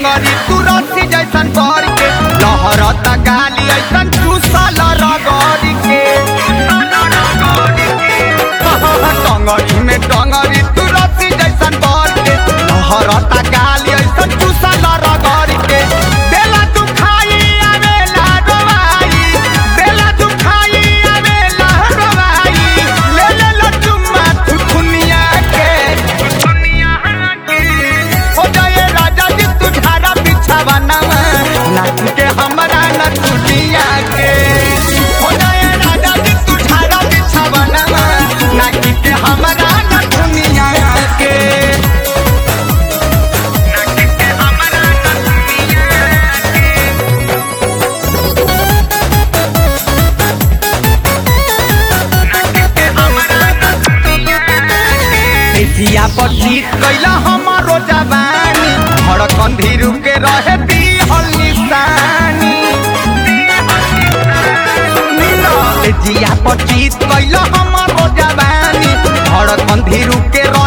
टंगरी तू रस्सी जैसन कर के लहरता गाली ऐसन चूसल रगड़ी के टंगरी में टंगरी तू रस्सी जैसन कर के लहरता गाली ऐसन चूसल रगड़ी के देला तू खाई आवेला रोवाई देला तू खाई आवेला रोवाई ले ले लो चुम्मा तू दुनिया के हो जाए राजा जी तू झाड़ा बिछावा नवा नाच के हमरा न दुनिया के हो जाए राजा जी तू झाड़ा बिछावा नवा नाच के हमरा न दुनिया के नाच के हमरा न दुनिया के एजिया पर जीत कैला हमारो जवानी धड़कन धीरू के रहे दिहल निशानी एजिया पर जीत कैला हमारो जवानी धड़कन धीरू के